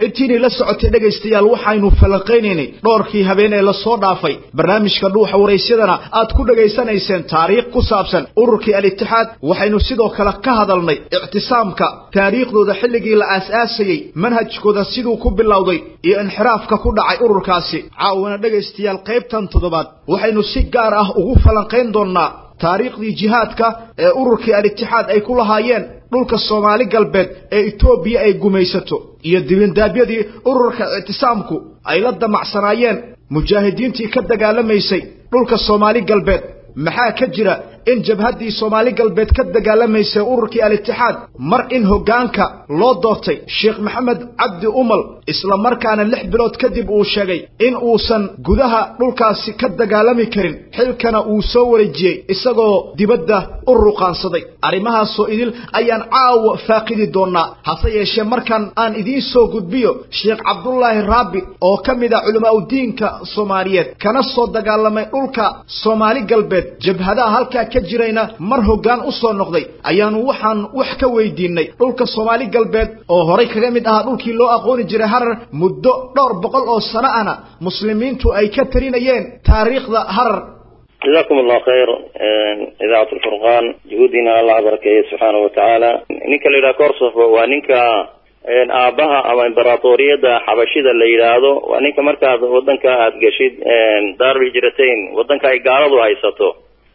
intiinay la socotay dhegaystayaal waxaynu falanqaynaynay dhowrkii habeen ee lasoo dhaafay barnaamijka dhuuxa waraysyadana aad ku dhegaysanayseen taariikh ku saabsan ururkii al-itixaad waxaynu sidoo kale ka hadalnay ictisaamka taariikhdooda xilligii la aas-aasayey manhajkooda siduu ku bilowday iyo inxiraafka ku dhacay ururkaasi caawana dhegaystayaal qaybtan toddobaad waxaynu si gaar ah ugu falanqayn doonnaa taariikhdii jihaadka ee ururkii al-itixaad ay ku lahaayeen dhulka soomaali galbeed ee etoobiya ay gumaysato iyo dibindaabyadii ururka ictisaamku ay la damacsanaayeen mujaahidiintii ka dagaalamaysay dhulka soomaali galbeed maxaa ka jira in jabhaddii soomaali galbeed ka dagaalamaysay ururkii al-itixaad mar in hoggaanka loo doortay sheekh maxamed cabdi umal isla markaana lix bilood kadib uu sheegay in uusan gudaha dhulkaasi ka dagaalami karin xilkana uu soo wareejiyey isagoo dibadda u ruqaansaday arrimahaasoo idil ayaan caawa faaqidi doonnaa hase yeeshee markan aan idiin soo gudbiyo sheekh cabdulaahi raabi oo ka mid ah culamaauddiinka soomaaliyeed kana soo dagaalamay dhulka soomaali galbeed jabhadaha halkaa ka jirayna mar hoggaan u soo noqday ayaanu waxaan wax ka weydiinay dhulka soomaali galbeed oo horay kaga mid ahaa dhulkii loo aqooni jiray harar muddo dhowr boqol oo sano ahna muslimiintu ay ka tarinayeen taariikhda harar jazakum allahu khayr idaacat alfurqaan juhuudiina allah barakeeye subxaana watacaala ninka la yidhaha korsofo waa ninka aabaha ama imberatoriyadda xabashida la yidhaahdo waa ninka markaad wadanka aada geshid daarul hijratain wadanka ay gaaladu haysato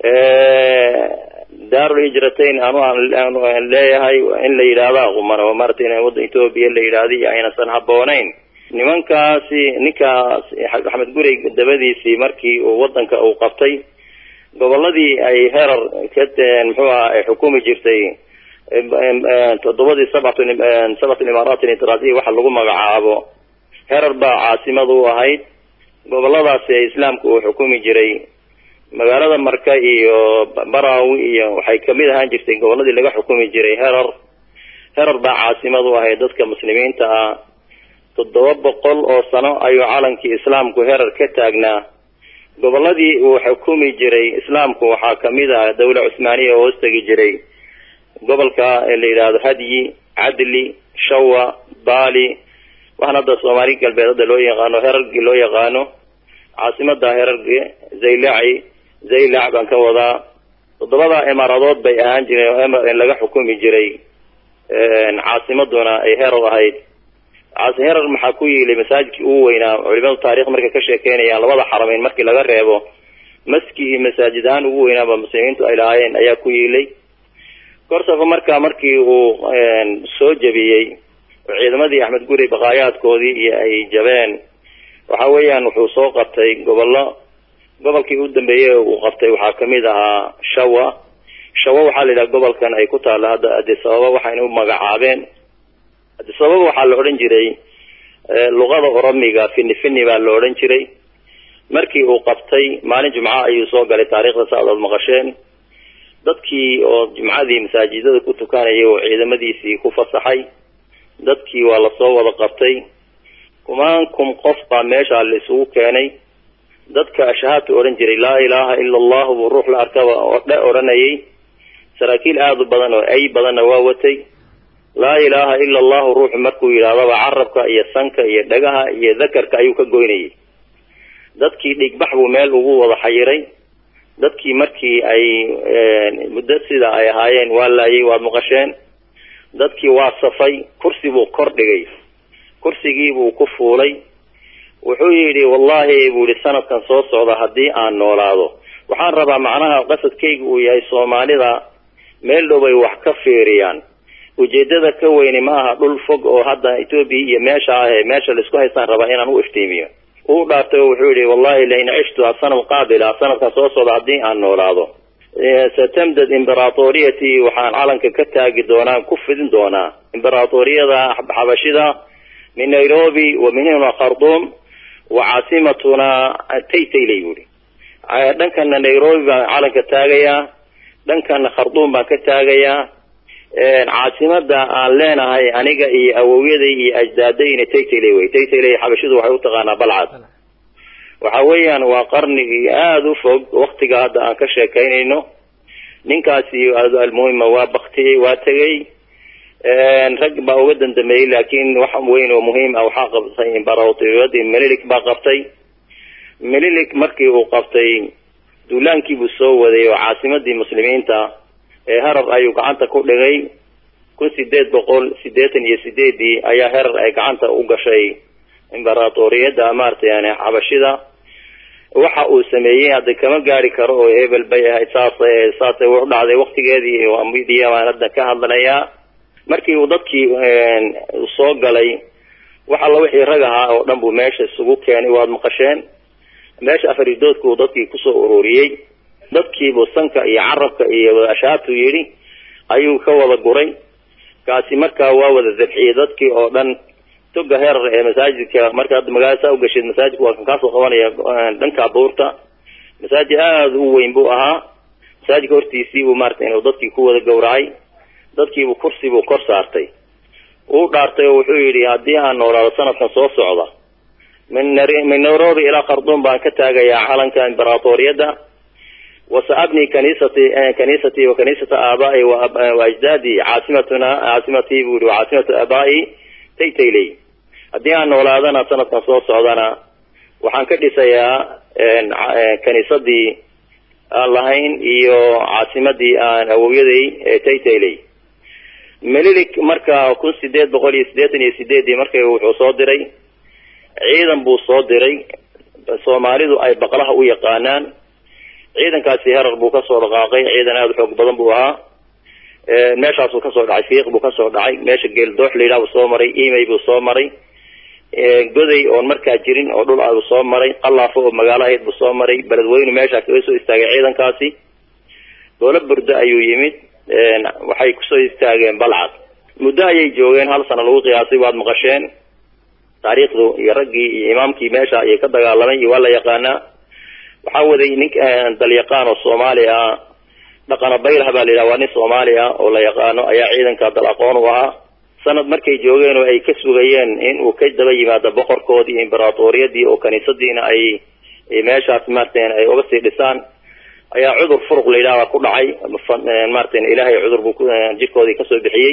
daarul hijratain anu aan leeyahay in la yidhaahdo aquman oo maarata in waddan etoobiya la yidhaahdo iyo aynasan habboonayn nimankaasi ninkaas axmed gurey dabadiisii markii uu wadanka uu qabtay goboladii ay herar ka muxuu aha ay xukumi jirtay toddobadii sabat sabat imaaraat initiraasiya waxa lagu magacaabo herar baa caasimad u ahayd goboladaasi ee islaamka uu xukumi jiray magaalada marka iyo barawi iyo waxay kamid ahaan jirtay goboladii laga xukumi jiray herar herar baa caasimad u ahayd dadka muslimiinta ah toddoba boqol oo sano ayuu calankii islaamku herar ka taagnaa goboladii uu xukumi jiray islaamku waxaa kamid ah dawla cusmaaniya oo hoostegi jiray gobolka la yidhaahdo hadyi cadli shawa bali waxaan hadda soomaali galbeed hadda loo yaqaano herargi loo yaqaano caasimada herargi zaylaci zaylac baan ka wadaa toddobada imaaradood bay ahaan jireen oo laga xukumi jiray caasimaduna ay herar ahayd herar maxaa ku yiilay masaajidkii ugu weynaa culimadu taarikh markay ka sheekeynayaan labada xarameyn markii laga reebo maskii masaajid ahaan ugu weynaaba muslimiintu ay lahaayeen ayaa ku yiilay korsafo markaa markii uu soo jabiyey oo ciidamadii axmed guri baqaayaadkoodii iyo ay jabeen waxa weeyaan wuxuu soo qabtay gobollo gobolkii u dambeeyey uu qabtay waxaa kamid ahaa shawa shawa waxaa la yidhaha gobolkan ay ku taalla hadda addis ababa waxayna u magacaabeen addis ababa waxaa la odhan jiray luqada oromiga fini fini baa la odhan jiray markii uu qabtay maalin jumca ayuu soo galay taariikhda saaad ood maqasheen dadkii oo jumcadii masaajidada ku tukanayay oo ciidamadiisii ku fasaxay dadkii waa lasoo wada qabtay kumaan kum qof baa meesha la isugu keenay dadka ashahaadta odhan jiray laa ilaaha ila allahu buu ruux la arkaba oo dhe odhanayay saraakiil aada u badan oo ay badanna waa watay laa ilaaha ila allahu ruuxu markuu yidhaahdaba carabka iyo sanka iyo dhagaha iyo dakarka ayuu ka goynayay dadkii dhigbax buu meel ugu wada xayiray dadkii markii ay muddo sida ay ahaayeen waa laayay waad maqasheen dadkii waa safay kursi buu kor dhigay kursigii buu ku fuulay wuxuu yidhi wallahi buu yihi sanadkan soo socda haddii aan noolaado waxaan rabaa macnaha qasadkayga uu yahay soomaalida meel dhow bay wax ka fiiriyaan ujeedada ka weyni ma aha dhul fog oo hadda etoobiya iyo meesha ah ee meesha laisku haystaan rabaa inaan u iftiimiyo uu dhaartay oo wuxuu yihi wallahi lain cishtu asanad qaabila sanadkan soo socda haddii aan noolaado satamdad imberatoriyati waxaan calanka ka taagi doonaa ku fidin doonaa imberatoriyada xabashida min nairobi wa min huna khartum wa caasimatuna taytaylay buuri dhankana nairobi baan calanka taagayaa dhankana khartuum baan ka taagayaa caasimada aan leenahay aniga iyo awowyaday iyo ajdaaday taytaylay wey taytaylay xabashidu waxay utaqaanaa balcad waxa weeyaan waa qarnigii aada u fog waktiga hadda aan ka sheekaynayno ninkaasi almuhima waa baktiyey waa tegey rag baa uga dandameeyey laakiin wax weyn oo muhiim ah waxaa qabtay imbaratoriyadii melilik baa qabtay melilik markii uu qabtay duulaankiibuu soo waday oo caasimadii muslimiinta ee harar ayuu gacanta ku dhigay kun sideed boqol sideetan iyo sideedii ayaa herar ay gacanta u gashay imbaratoriyadda maaragtay yani xabashida waxa uu sameeyey hadda kama gaari karo oo hebel bay ahayd saas saasay u dhacday waktigeedii midiya baan hadda ka hadlayaa markii uu dadkii soo galay wax alla wixii rag ahaa oo dhan buu meesha isugu keenay waad maqasheen meesha afaridoodka uu dadkii kusoo ururiyey dadkiibuu sanka iyo carabka iyo ashaabtu yidhi ayuu ka wada guray kaasi markaa waa wada dabxiyey dadkii oo dhan toga heerar ee masaajidka marka hadda magaalada saa ugasheed masaajidka waa kan kaasoo qabanaya dhanka buurta masaajid aada u weyn buu ahaa masaajidka hortiisii buu maarata inuu dadkii ku wada gawracay dadkiibuu kursi buu kor saartay uu dhaartay oo wuxuu yidhi haddii aan noolaado sanadkan soo socda min min nairobi ilaa kharduum baan ka taagayaa calanka imbaratoriyadda wasaabni kaniisati kaniisatii wa kaniisata aabaai wa ajdaadi caasimatuna caasimatii buu yihi caasimatu aabaai taytayley haddii aan noolaadana sanadkan soo socdana waxaan ka dhisayaa kaniisadii aan lahayn iyo caasimadii aan awowyaday ee taytayley melilik marka kun sideed boqol iyo siddeetan iyo sideedii markay wuxuu soo diray ciidan buu soo diray soomaalidu ay baqlaha u yaqaanaan ciidankaasi herar buu kasoo dhaqaaqay ciidan aada u xoog badan buu ahaa meeshaasuu kasoo dhacay fiiq buu kasoo dhacay meesha geeldoox layidhaha buu soo maray emay buu soo maray goday oon markaa jirin oo dhul abuu soo maray qallaafo oo magaalo ahayd buu soo maray beledweynu meeshaa kaga soo istaagay ciidankaasi doolo burdo ayuu yimid waxay kusoo istaageen balcad muddo ayay joogeen hal sano lagu qiyaasay waad maqasheen taariikhdu iyo raggii iyo imaamkii meesha ayay ka dagaalamay iyo waa la yaqaanaa waxaa waday nin dalyaqaan oo soomaali ah dhaqana baylah baa la yidhaha waa nin soomaali ah oo la yaqaano ayaa ciidanka dal aqoon u ahaa sanad markay joogeen oo ay ka sugayeen in uu ka daba yimaado boqorkoodii iyo imbaratoriyadii oo kaniisadiina ay meeshaas maaratan ay uga sii dhisaan ayaa cudur furuq la yidhaha ku dhacay maaratan ilaahay cudur buu jirkoodii kasoo bixiyey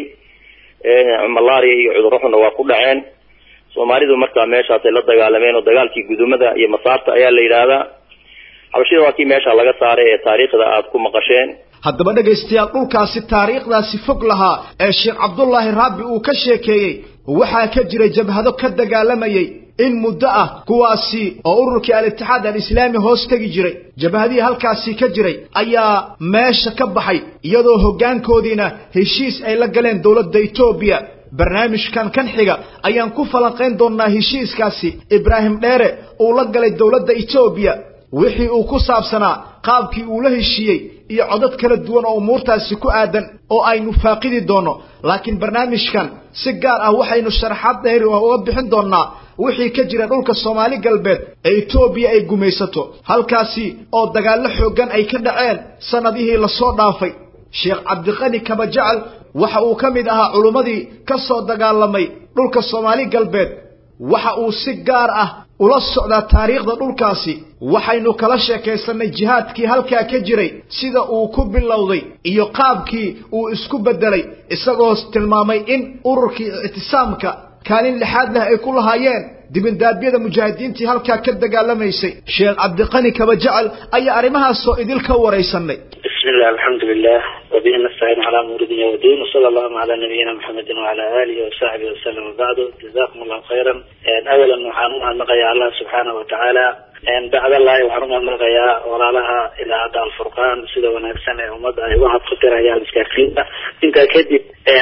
malaria iyo cudurro xunna waa ku dhaceen soomaalidu markaa meeshaasay la dagaalameen oo dagaalkii gudumada iyo masaarta ayaa la yidhaahdaa xabashida waa kii meesha laga saaray ee taariikhda aada ku maqasheen haddaba dhegaystayaal dhulkaasi taariikhdaasi fog lahaa ee sheekh cabdullaahi raabi uu ka sheekeeyey waxaa ka jiray jabhado ka dagaalamayay in muddo ah kuwaasi oo ururkii al-itixaad al-islaami hoos tegi jiray jabhadihii halkaasi ka jiray ayaa meesha ka baxay iyadoo hoggaankoodiina heshiis ay la galeen dowladda etoobiya barnaamijkan kan xiga ayaan ku falanqayn doonnaa heshiiskaasi ibraahim dheere uu la galay dowladda etoobiya wixii uu ku saabsanaa qaabkii uu la heshiiyey iyo codad kala duwan oo umuurtaasi ku aadan oo aynu faaqidi doonno laakiin barnaamijkan si gaar ah waxaynu sharaxaad dheeri uga bixin doonnaa wixii ka jira dhulka soomaali galbeed ee etoobiya ay gumaysato halkaasi oo dagaallo xooggan ay ka dhaceen sannadihii lasoo dhaafay sheekh cabdiqani kabajecel waxa uu ka mid ahaa culummadii ka soo dagaalamay dhulka soomaali galbeed waxa uu si gaar ah ula socdaa taariikhda dhulkaasi waxaynu kala sheekaysannay jihaadkii halkaa ka jiray sida uu ku bilowday iyo qaabkii uu isku beddelay isagoo tilmaamay in ururkii ictisaamka kaalin lixaad leh ay ku lahaayeen dibindaabyada mujaahidiintii halkaa ka dagaalamaysay sheekh cabdiqani kabajecel ayaa arrimahaasoo idil ka waraysanay بسم الله الحمد لله وبه نستعين على امور الدنيا والدين وصلى الله على نبينا محمد وعلى اله وصحبه وسلم وبعد جزاكم الله خيرا اولا waxaan u mahadnaqayaa allah subxaana watacaala bacd allahi waxaan u mahadnaqayaa walaalaha idaacadda alfurqaan sida wanaagsan ee ummadda ay uga hadfatirayaan iskaarsiinta intaa kadib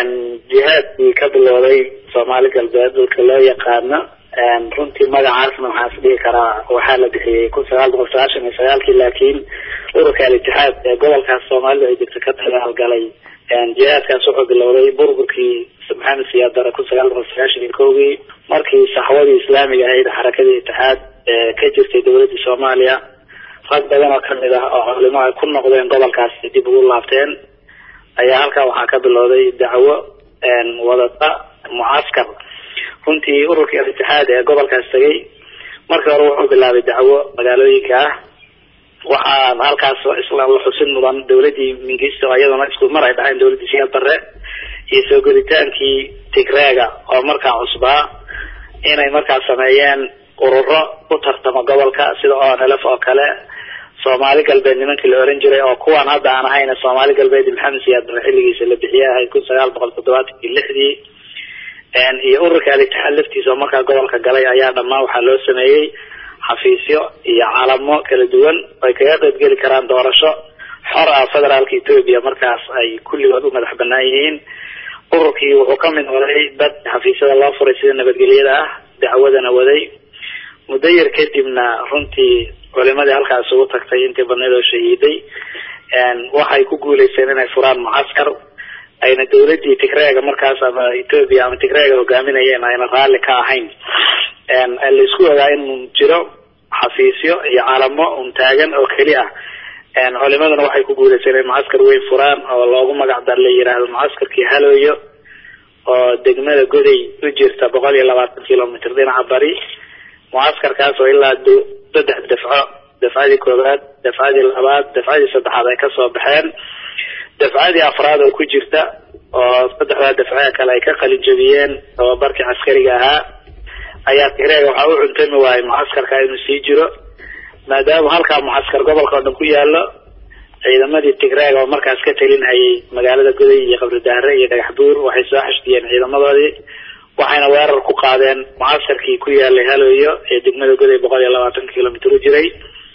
jihaadkii ka bilowday soomaali galbeed dhulka loo yaqaana runtii magacaasna waxaan is dhihi karaa waxaa la bixiyey kun sagaal boqol sagaashan iyo sagaalkii laakiin ururka al-itixaad ee gobolkaas soomaalida ay degto ka dagaalgalay jihaadkaas wuxuu bilowday burburkii maxamed siyaad dare kun sagaal boqol sagaashan iyo kowgii markii saxwadii islaamiga ahayd xarakadii itixaad ee ka jirtay dowladda soomaaliya rag badan oo kamid ah oo culimo ay ku noqdeen gobolkaas dib ugu laabteen ayaa halkaa waxaa ka bilowday dacwo wadata mucaskar runtii ururkii al-itixaad ee gobolkaas tegay markii hore wuxuu bilaabay dacwo magaalooyinka ah waxaa halkaas isla la xusin mudan dowladii mingisto iyaduna isku mar ay dhahayn dowladii siyaad bare iyo soo gelitaankii tigreega oo markaa cusbaa inay markaa sameeyeen ururo u tartama gobolka sida onlf oo kale soomaali galbeed nimankii la oran jiray oo kuwan hadda aan ahayna soomaali galbeed maxamed siyaad bare xilligiisa la bixiyay ahayd kun sagaal boqol toddobaatankii lixdii iyo ururka al-itixaad laftiisa oo markaa gobolka galay ayaa dhammaan waxaa loo sameeyey xafiisyo iyo calamo kala duwan ay kaga qaybgeli karaan doorasho xor ah federaalka etoobiya markaas ay kulligood u madax banaan yihiin ururkii wuxuu ka mid noqday dad xafiisyada loo furay sida nabadgelyada ah dacwadana waday muddo yar kadibna runtii culimadii halkaas ugu tagtay intii badneed oo shahiiday waxay ku guuleysteen inay furaan mucaskar ayna dawladii tigreega markaas ama etoobiya ama tigreega hogaaminayeen ayna raalli ka ahayn laisku ogaa in jiro xafiisyo iyo calamo un taagan oo keli ah culimaduna waxay ku guuleysteen in mucaskar weyn furaan oo loogu magac dar la yiraahdo mucaskarkii halooyo oo degmada goday u jirta boqol iyo labaatan kilomitr dhinaca bari mucaskarkaas oo ilaa saddex dafco dafcadii koobaad dafcadii labaad dafcadii saddexaad ay kasoo baxeen dafcadii afraad oo ku jirta oo saddexdaa dafcee kale ay ka qalin jabiyeen tababarkii caskariga ahaa ayaa tigreega waxaa u cuntami waayay mucaskarka inuu sii jiro maadaama halkaa mucaskar gobolka oo dhan ku yaalo ciidamadii tigreega oo markaas ka talinhayay magaalada goday iyo qabridaare iyo dhagax buur waxay soo xashdiyeen ciidamadoodii waxayna weerar ku qaadeen mucaskarkii ku yaalay halooyo ee degmada goday boqol iyo labaatan kilomitr u jiray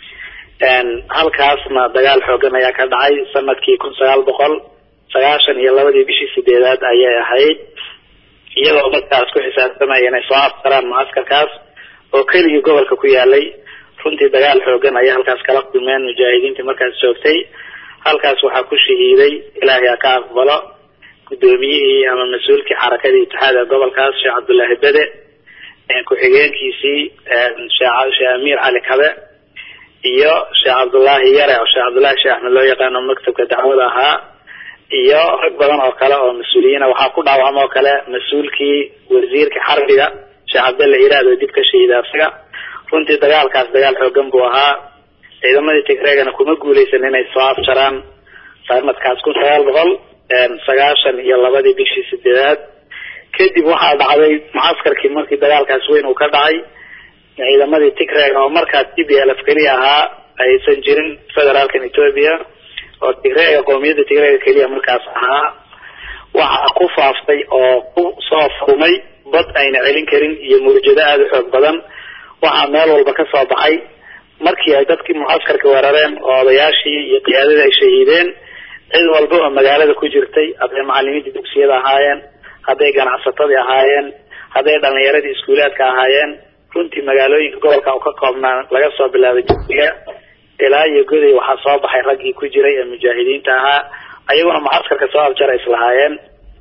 halkaasna dagaal xoogan ayaa ka dhacay sanadkii kun sagaal boqol sagaashan iyo labadii bishii sideedaad ayay ahayd iyadoo markaas ku xisaabtamaya inay soo aftaraan mucaskarkaas oo keligii gobolka ku yaalay runtii dagaal xoogan ayay halkaas kala kulmeen mujaahidiintii markaas joogtay halkaas waxaa ku shahiiday ilaahay ha ka aqbalo guddoomiyihii ama mas-uulkii xarakadii itixaada gobolkaas sheekh cabdullaahi bede ku-xigeenkiisii sheekh amiir cali kabe iyo sheekh cabdullaahi yare oo sheekh cabdullaahi sheekh axmed loo yaqaano maktabka dacwada ahaa iyo rag badan oo kale oo mas-uuliyiina waxaa ku dhaawacma oo kale mas-uulkii wasiirka xarbiga sheekh cabdalle iraad oo dib ka shahiida isaga runtii dagaalkaas dagaal xoogan buu ahaa ciidamadii tigreegana kuma guuleysan inay soo afjaraan sanadkaas kun sagaal boqol sagaashan iyo labadii bishii sideedaad kadib waxaa dhacday mucaskarkii markii dagaalkaas weyn uu ka dhacay ciidamadii tigreega oo markaas t b l f keliya ahaa aysan jirin federaalkan ethoobia oo tigreega qowmiyadda tigreega keliya markaas ahaa waxaa ku faaftay oo ku soo furmay bad ayna celin karin iyo murjado aada u xoog badan waxaa meel walba ka soo baxay markii ay dadkii mucaskarka weerareen oo odayaashii iyo qiyaadadii ay shahiideen cid walba oo magaalada ku jirtay hadday macalimiintii dugsiyada ahaayeen hadday ganacsatadii ahaayeen hadday dhalinyaradii iskuulaadka ahaayeen runtii magaalooyinka gobolka u ka koobnaa laga soo bilaabay dugsiga ilaa iyo goday waxaa soo baxay raggii ku jiray ee mujaahidiinta ahaa ayaguna mucaskarka soo afjara islahaayeen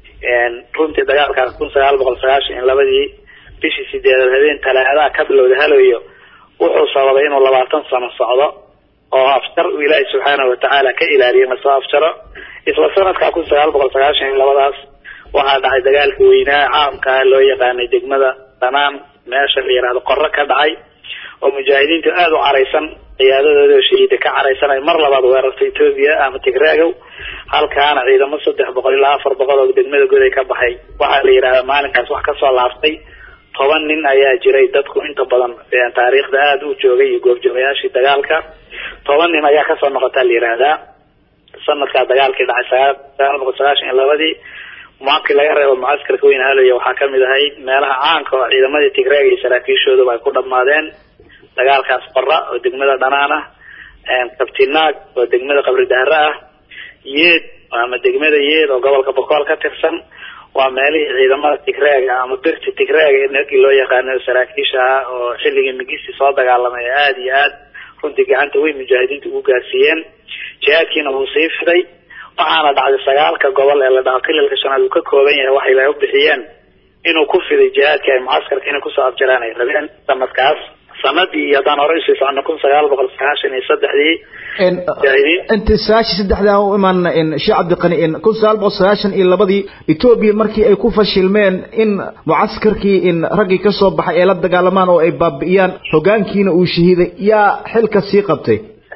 runtii dagaalkaas kun sagaal boqol sagaashan iyo labadii bishii sideedaad habeen talaadaha ka bilowda haloyo wuxuu sababay inuu labaatan sano socdo oo afjar uu ilaahay subxaanahu watacaala ka ilaaliyo in lasoo afjaro isla sanadka kun sagaal boqol sagaashan iyo labadaas waxaa dhacay dagaalka weynaa caamkaa loo yaqaanay degmada dhanaan meesha la yihahdo qoro ka dhacay oo mujaahidiintu aada u caraysan ciyaadadooda oo shahiida ka caraysan ay mar labaad weerarta etoobiya ama tigreegow halkaana ciidamo saddex boqol ilaa afar boqol oo degmada goday ka baxay waxaa la yidhahdaa maalinkaas wax kasoo laaftay toban nin ayaa jiray dadku inta badan taariikhda aada u joogay iyo goobjoogayaashii dagaalka toban nin ayaa kasoo noqotaa la yihahdaa sanadkaa dagaalkii dhacay sagaal sagaal boqol sagaashan iyo labadii markii laga reebo mucaskarka weyn haloya waxaa kamid ahayd meelaha caanka oo ciidamadii tigreega iyo saraakiishooduba ay ku dhamaadeen dagaalkaas qora oo degmada dhanaan ah kabtinaag oo degmada qabri dahre ah yeed ama degmada yeed oo gobolka bokool ka tirsan waa meelihii ciidamada tigreega ama birti tigreega markii loo yaqaano saraakiisha ah oo xilligii migisi soo dagaalamay ee aada iyo aad runtii gacanta weyn mujaahidiinta ugu gaarsiiyeen jihaadkiina wuu sii fiday waxaana dhacday sagaalka gobol ee la dhaho kililka shanaad uu ka kooban yahay waxay laga bixiyeen inuu ku fiday jihaadkii ay mucaskarka inay kusoo afjaraan ay rabeen sanadkaas sanadii haddaan hore usii socono kun sagaal boqol sagaashan iyo saddexdii inta sagaashan saddexdaa u imaana sheekh cabdiqani kun sagaal boqol sagaashan iyo labadii etoobiya markii ay ku fashilmeen in mucaskarkii in raggii kasoo baxay ay la dagaalamaan oo ay baabi'iyaan hogaankiina uu shahiiday yaa xilka sii qabtay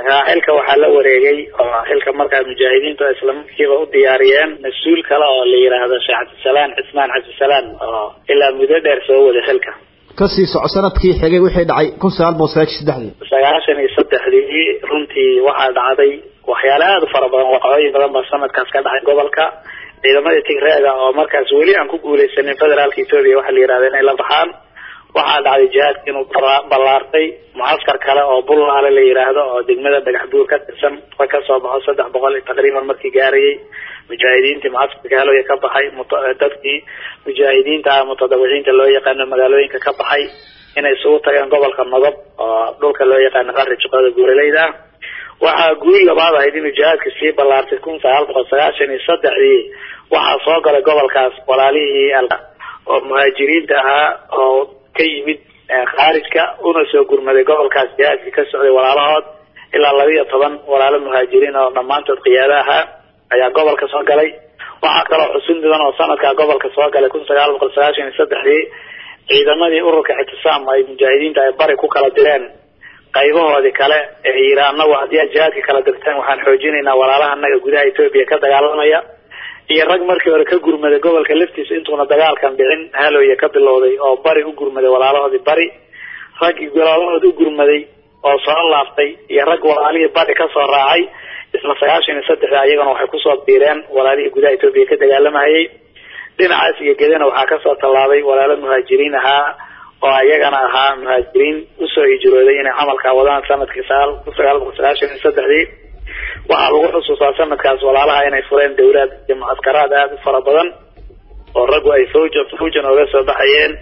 xilka waxaa la wareegay oo xilka markaa mujaahidiintu islamarkiiba u diyaariyeen mas-uul kale oo la yidhaahdo sheekh cabdisalaan cismaan cabdisalaan oo ilaa muddo dheer soo waday xilka kasii soco sanadkii xigay wixii dhacay kun sagaal boqol sagaashan saddexdii sagaashan iyo saddexdii runtii waxaa dhacday waxyaale aada u fara badan waqooyin badan baa sanadkaas ka dhacay gobolka ciidamadii tigreega oo markaas weli aan ku guuleysanin federaalka etoobiya waxaa la yidhahda inay la baxaan waxaa dhacday jihaadka inuu ballaartay mucaskar kale oo bullaale la yidhaahdo oo degmada dhagax buur ka tirsan ka kasoo baxo saddex boqol taqriiban markii gaarayay mujaahidiintii mucaskarka haloya ka baxay dadkii mujaahidiinta ah mutadawiciinta loo yaqaano magaalooyinka ka baxay inay isugu tageen gobolka nodob oo dhulka loo yaqaano qari juqada guuraleyda ah waxaa guul labaad ahayd inuu jihaadka sii ballaartay kun sagaal boqol sagaashan iyo saddexdii waxaa soo galay gobolkaas walaalihii oo muhaajiriinta ahaa oo ka yimid khaarijka una soo gurmaday gobolkaas jihaadkii ka socday walaalahood ilaa laba iyo toban walaalo muhaajiriin oo dhammaantood qiyaado ahaa ayaa gobolka soo galay waxaa kaloo xusun mudan oo sanadkaa gobolka soo galay kun sagaal boqol sagaashan iyo saddexdii ciidamadii ururka ixtisaam ay mujaahidiinta ay bari ku kala direen qaybahoodii kale ee yidhi anagu haddii aad jihaadka kala dirteen waxaan xoojinaynaa walaalaha anaga gudaha etoobiya ka dagaalamaya iyo rag markii hore ka gurmaday gobolka laftiisa intuuna dagaalkan dhicin haloya ka bilowday oo bari u gurmaday walaalahoodii bari raggii walaalahood u gurmaday oo soo laaftay iyo rag walaalihii bari kasoo raacay isla sagaashan iyo saddexda ayagana waxay kusoo biireen walaalihii gudaha etoobiya ka dagaalamayay dhinacaas iyo gedana waxaa kasoo tallaabay walaalo muhaajiriin ahaa oo iyagana ahaa muhaajiriin usoo hijrooday inay camalkaa wadaan sanadkii sagaal kun sagaal boqol sagaashan iyo saddexdii waxaa lagu xusuustaa sanadkaas walaalaha inay fureen dawlaad iyo mucaskaraad aada u fara badan oo raggu ay fawja fawjan ooga soo baxayeen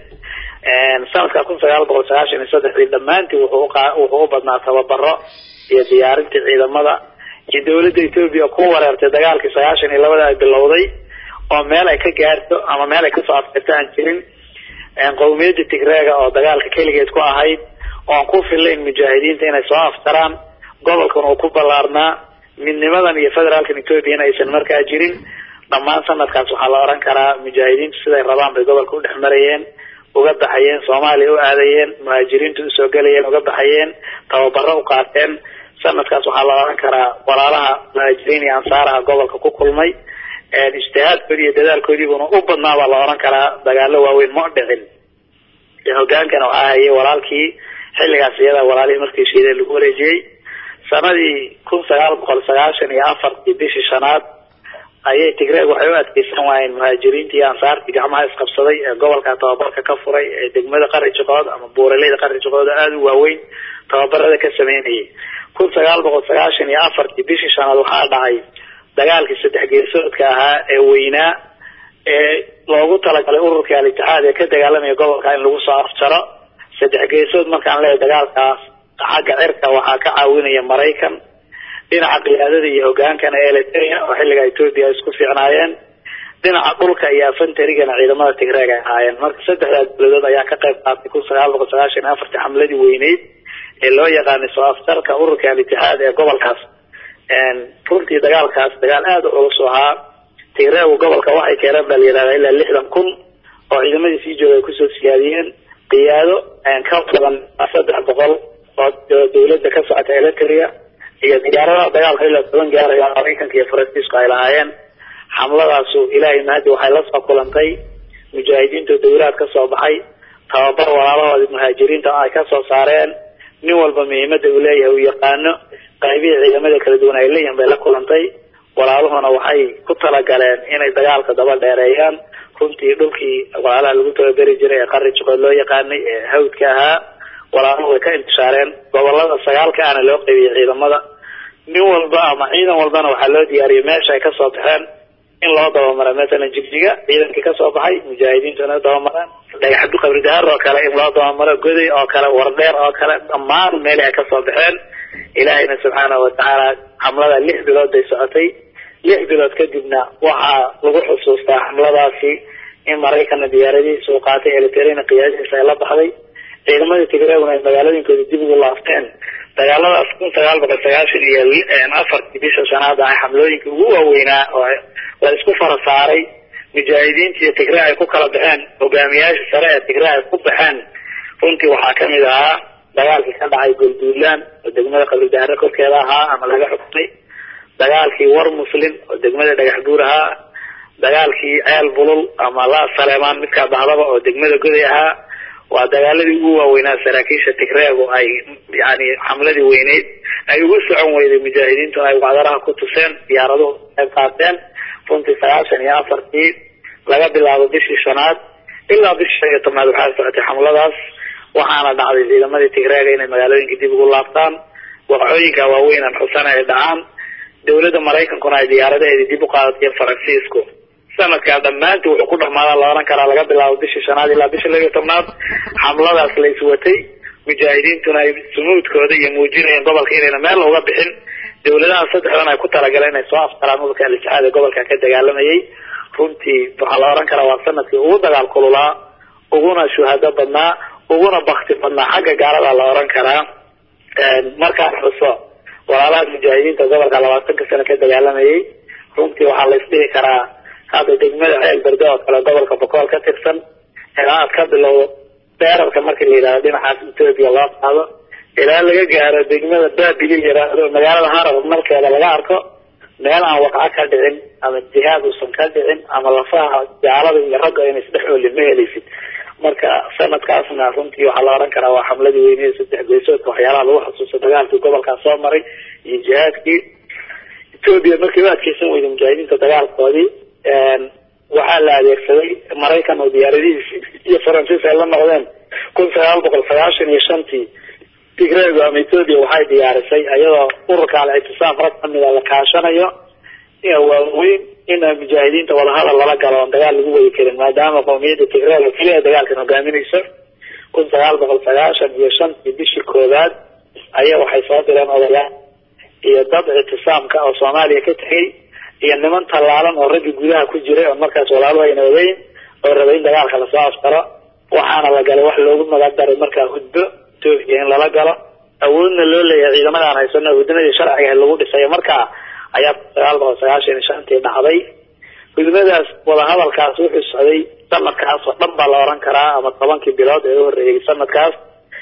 sanadka kun sagaal boqol sagaashan iyo saddexdii dhammaantii wuxuu uqa wuxuu u badnaa tababaro iyo diyaarintii ciidamada iyo dawladda etoobiya ku wareertay dagaalkii sagaashan iyo labada ay bilowday oo meel ay ka gaarto ama meel ay kasoo adkayto aan jirin qowmiyadda tigreega oo dagaalka keligeed ku ahayd oon ku filayn mujaahidiinta inay soo aftaraan gobolkan uu ku ballaarnaa midnimadan iyo federaalkan etoobiya in aysan markaa jirin dhammaan sanadkaas waxaa la oran karaa mujaahidiintu siday rabaan bay gobolka u dhex marayeen uga baxayeen soomaaliya u aadayeen muhaajiriintu usoo gelayeen uga baxayeen tababaro u qaateen sanadkaas waxaa la oran karaa walaalaha muhaajiriin iyo ansaaraha gobolka ku kulmay ijtihaadkoodii iyo dadaalkoodiibuna u badnaa baa la oran karaa dagaalo waaweyn ma dhicin hogaankana waxaa hayay walaalkii xilligaas iyada walaalihii markii shiideen lagu wareejiyey sanadii kun sagaal boqol sagaashan iyo afartii bishii shanaad ayay tigreeg waxay u adkeysan waayeen muhaajiriintii iyo ansaartii gacmaha isqabsaday ee gobolka tababarka ka furay ee degmada qari jiqood ama buuraleyda qari jiqood aada u waaweyn tababarada ka sameynayay kun sagaal boqol sagaashan iyo afartii bishii shanaad waxaa dhacay dagaalkii saddex geesoodka ahaa ee weynaa ee loogu talagalay ururkii al-itixaad ee ka dagaalamaya gobolka in lagu soo afjaro saddex geesood markaan leeyahay dagaalkaas xagga cirka waxaa ka caawinaya maraykan dhinaca qiyaadada iyo hogaankana eliteria oo xilliga etoobiya ay isku fiicnaayeen dhinaca dhulka iyo afantarigana ciidamada tigreeg ay ahaayeen marka saddexdaa dowladood ayaa ka qayb qaatay kun sagaal boqol sagaashan iyo afartii xamladii weyneyd ee loo yaqaanay soo aftarka ururka al-itixaad ee gobolkaas runtii dagaalkaas dagaal aada u culus ahaa tigreegu gobolka waxay keeneen baa la yidhahdaa ilaa lixdan kun oo ciidamadii sii jooga ay kusoo siyaadiyeen qiyaado ka badan saddex boqol oo dawladda ka socota eliteria iyo diyaaradaha dagaalka ilaa toban gaaraya maraykanka iyo faransiisku ay lahaayeen xamladaasu ilaahay mahadi waxay la soo kulantay mujaahidiinta dawlaad ka soo baxay tababar walaalahoodii muhaajiriinta ay ka soo saareen nin walba muhiimada uu leeyahay uu yaqaano qaybihii ciidamada kala duwan ay leeyihin bay la kulantay walaaluhuna waxay ku talagaleen inay dagaalka daba dheereeyaan runtii dhulkii walaalaha lagu tababeri jiray ee qari juqood loo yaqaanay ee hawdka ahaa walaaluhu way ka intishaareen gobolada sagaalka ana loo qaybiyey ciidamada nin walba ama ciidan walbana waxaa loo diyaariyay meesha ay kasoo baxeen in loo dabamara masalan jigjiga ciidankii kasoo baxay mujaahidiintuna dabamareen dhagax qabri daar oo kale in loo dabamaro goday oo kale wardheer oo kale dhammaan meelii ay kasoo baxeen ilaahayna subxaanahu watacaala xamlada lix bilood bay socotay lix bilood kadibna waxaa lagu xusuustaa xamladaasi in maraykana diyaaradihiisa uu qaatay eliterina qiyaadihiisa ay la baxday ciidamadii tigreeguna ay magaalooyinkooda dib ugu laafteen dagaaladaas kun sagaal boqol sagaashan iyo afartii bisha shanaada ah xamlooyinkii ugu waaweynaa oo la isku fara saaray mujaahidiinta iyo tigre ay ku kala baxeen hogaamiyaasha sare ee tigre ay ku baxeen runtii waxaa kamid ahaa dagaalkii ka dhacay golduulaan oo degmada qabiildaare korkeeda ahaa ama laga xukumay dagaalkii war muslim oo degmada dhagax buur ahaa dagaalkii ceel bulul ama la saleemaan midkaa dahdaba oo degmada goday ahaa waa dagaaladii ugu waaweynaa saraakiisha tigreegu ay yani xamladii weyneyd ay ugu socon weyday mujaahidiintu ay wacdaraha ku tuseen diyaaraduhu qayb qaateen runtii sagaashan iyo afartii laga bilaabo bishii shanaad ilaa bishii shan iyo tobnaad waxaa socotay xamladaas waxaana dhacday ciidamadii tigreega inay magaalooyinka dib ugu laabtaan waqooyinka waaweyn aan xusana ay dhacaan dawladda maraykankuna ay diyaaradaheedii dib u qaadatay faransiisku sanadkaa dhammaantii wuxuu ku dhamaadaa la oran karaa laga bilaabo bishii shanaad ilaa bishii laba iyo tobnaad xamladaas la iswatay mujaahidiintuna ay sumuudkooda iyo muujinayeen gobolka inayna meel uga bixin dawladaha saddexdan ay ku talagaleen inay soo aftaraan udalka al-itixaad ee gobolka ka dagaalamayay runtii waxaa la oran karaa waa sanadkii ugu dagaal kululaa uguna shuhado badnaa uguna bakti badnaa xagga gaalada la oran karaa markaan xuso walaalaha mujaahidiinta gobolka labaatanka sano ka dagaalamayay runtii waxaa la isdhihi karaa hadda degmada ceel berde oo kale gobolka bokool ka tirsan ilaa aad ka bilowdo beerarka markii la yidhahdo dhinacaas ethoopia loo qaado ilaa laga gaaro degmada babili la yidhaahdo magaalada harar markeeda laga arko meel aan waqco ka dhicin ama jihaad uusan ka dhicin ama lafaha gaalada iyo ragga ina isdhex oolin ma helaysid marka sanadkaasna runtii waxaa la oran karaa waa xamladii weyneed saddex geesoodka waxyaalaha lagu xasuusto dagaalkii gobolkaas soo maray iyo jihaadkii ethoopia markii u adkeysan weyday mujaahidiinta dagaalkoodii waxaa la adeegsaday maraykan oo diyaaradihiisi iyo faransiis ay la noqdeen kun sagaal boqol sagaashan iyo shantii tigrego ama ethoopia waxay diyaarisay iyadoo ururka al-ictisaam rag kamida la kaashanayo waaweyn in mujaahidiinta wadahadal lala galo oon dagaal lagu wadi karin maadaama qowmiyadda tigrega keliya dagaalkan hogaaminayso kun sagaal boqol sagaashan iyo shantii bishii koowaad ayaa waxay soo direen odayaal iyo dad ictisaamka oo soomaaliya ka tegay iyo niman tallaalan oo raggi gudaha ku jiray oon markaas walaaluhu ayna ogeyn oo rabay in dagaalka lasoo aftaro waxaana la galay wax loogu magadaray markaa hudbo ethoopia in lala galo awoodna loo leeyahay ciidamadan haysano hudnadii sharciga lagu dhisayo markaa ayaa sagaal boqol sagaashan iyo shantii dhacday hudmadaas wadahadalkaas wuxuu socday sanadkaas oo dhan baa la oran karaa ama tobankii bilood ee u horreeyay sanadkaas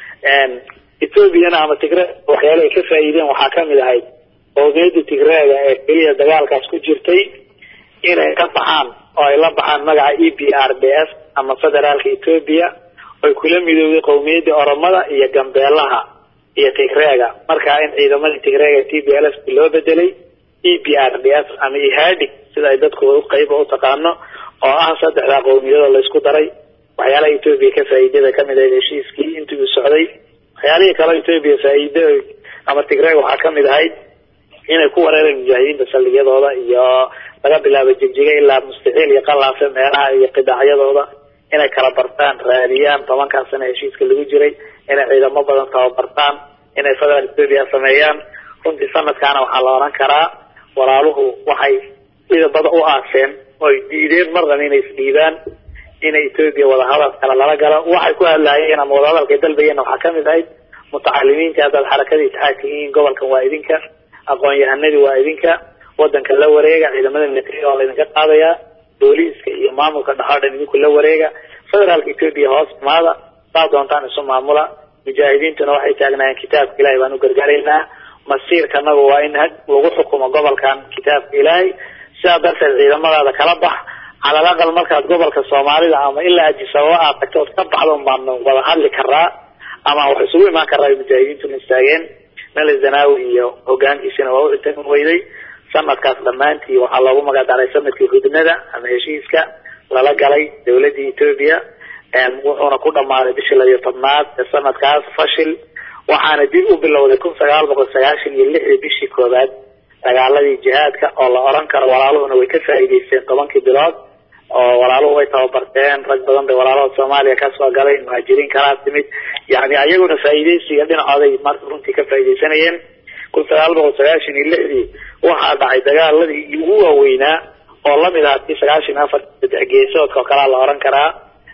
ethoopiana ama tigre waxyaala ay ka faa'iideen waxaa kamid ahayd qowmiyadda tigreega ee keliya dagaalkaas ku jirtay inay ka baxaan oo ay la baxaan magaca e b r d s ama federaalka ethoopia oy kula midowday qowmiyaddii oromada iyo gambeelaha iyo tigreega markaa in ciidamadii tigreega t b l s loo bedelay e b r d s ama ihadig sida ay dadku qayba u taqaano oo ah saddexdaa qowmiyadoo laysku daray waxyaalaha ethoopia ka faa'iidada kamid ahayd heshiiskii intii uu socday waxyaalihii kale ethoopia faa'iida ama tigreega waxaa kamid ahayd inay ku wareereen mujaahidiinta saldhigyadooda iyo laga bilaabo jigjiga ilaa mustaxiil iyo qalaafe meelaha iyo qidaacyadooda inay kala bartaan raadiyaan tobankaa sano heshiiska lagu jiray inay ciidamo badan tababartaan inay federal ethoopia sameeyaan runtii sanadkaana waxaa la oran karaa walaaluhu waxay ciidamada u aaseen oy diideen marnaba inay isdhiibaan inay ethoopia wadahadal kale lala galo waxay ku hadlaayeen ama wadahadalkay dalbayeen waxaa kamid ahayd mutacalimiinta haddaad xarakada itixaadka yihiin gobolkan waa idinka aqoon-yahanadii waa idinka wadanka la wareega ciidamada militariga waa laydinka qaadayaa booliiska iyo maamulka dhaxoo dhan idinku la wareega federaalka ethoopia hoos imaada saa doontaan isu maamula mujaahidiintuna waxay taagnaayeen kitaabka ilahay baan u gargaaraynaa masiirkanagu waa in had lagu xukumo gobolkan kitaabka ilaahay sidaa darteed ciidamadaada kala bax calal aqal markaad gobolka soomaalida ama ilaa ajisababa aad tagto ood ka baxdo baanu wada hadli karaa ama wax isugu imaan karaa mujaahidiintuna istaageen mele zanawi iyo hogaankiisina waa u intan weyday sanadkaas dhammaantii waxaa loogu magacdaray sanadkii hudnada ama heshiiska lala galay dawladii ethoopia wuxuuna ku dhamaaday bishii labiyo tobnaad ee sanadkaas fashil waxaana dib u bilowday kun sagaal boqol sagaashan iyo lixdii bishii koowaad dagaaladii jihaadka oo la oran karo walaaluhuna way ka faa'iideysteen tobankii bilood oo walaaluhu way tababarteen rag badan bay walaalada soomaaliya kasoo galay muhaajiriin kalaa timid yani ayaguna faa'iideysiga dhinacooday marka runtii ka faa'iideysanayeen kun sagaal boqol sagaashan iyo lixdii waxaa dhacay dagaaladii ugu waaweynaa oo lamid ahaa kii sagaashan iyo afar saddex geesoodka oo kalea la oran karaa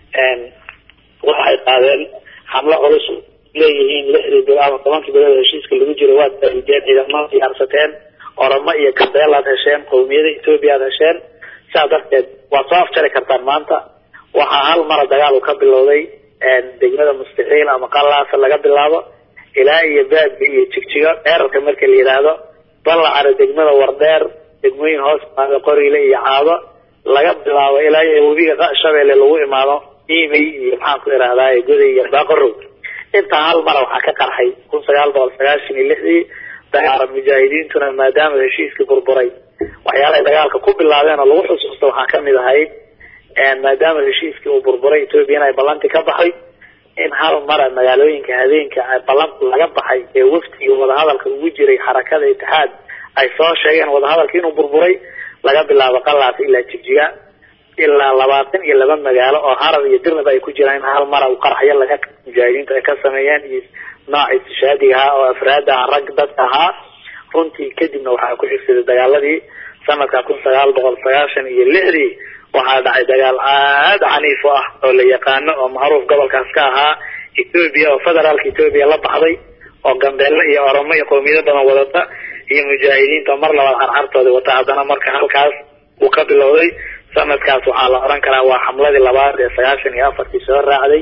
waxay qaadeen xamlo culus leeyihiin lixdii bil ama tobankii bilood heshiiska lagu jiro waad faa'iideen ciidamada diyaarsateen oramo iyo gabeel aad hesheen qowmiyada ethoopia aad hesheen sidaa darteed waad soo afjari kartaan maanta waxaa hal mara dagaal uu ka bilowday degmada mustaxiil ama qalaasa laga bilaabo ilaa iyo baadbi iyo jigjigo dheerarka marka la yidhaahdo ballacana degmada wardheer degmooyin hoos imaado qoriile iyo caado laga bilaabo ilaa iyo webiga shabeelle lagu imaado imey iyo maxaan ku ihahdaa goday iyo baaqorow intaa hal mara waxaa ka qarxay kun sagaal boqol sagaashan iyo lixdii dagaala mujaahidiintuna maadaama heshiiskii burburay waxyaalahay dagaalka ku bilaabeen oo lagu xusuusta waxaa kamid ahayd maadaama heshiiskii uu burburay ethoobiana ay ballanti ka baxay in hal mara magaalooyinka habeenka ballanta laga baxay ee waftigii wadahadalka ugu jiray xarakada itixaad ay soo sheegeen wadahadalka inuu burburay laga bilaabo qalaas ilaa jigjiga ilaa labaatan iyo laba magaalo oo harar iyo dirnaba ay ku jiraan in hal mara uu qarxyo laga mujaahidiintu ay ka sameeyeen iyo nooc istishaadiga ahaa oo afraada ah rag dadka ahaa runtii kadibna waxaa ku xigsaday dagaaladii sanadka kun sagaal boqol sagaashan iyo lixdii waxaa dhacay dagaal aad caniif u ah oo la yaqaano oo macruuf gobolkaas ka ahaa ethoobia oo federaalka ethoobia la baxday oo gambeelle iyo oromo iyo qowmiyado badan wadata iyo mujaahidiinta mar labaad carcartooda wata haddana marka halkaas uu ka bilowday sanadkaas waxaa la oran karaa waa xamladii labaad ee sagaashan iyo afartii soo raacday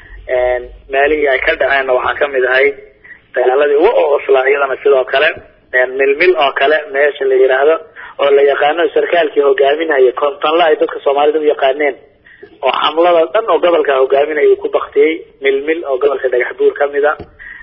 meelihii ay ka dhaceenna waxaa kamid ahayd dagaaladii ugu oslaa iyadana sidoo kale milmil oo kale meesha la yidhaahdo oo la yaqaano sarkaalkii hogaaminaya kontonla ay dadka soomaalida u yaqaaneen oo xamlada dhan oo gobolka hogaaminaya uu ku baktiyey milmil oo gobolka dhagax buur kamid a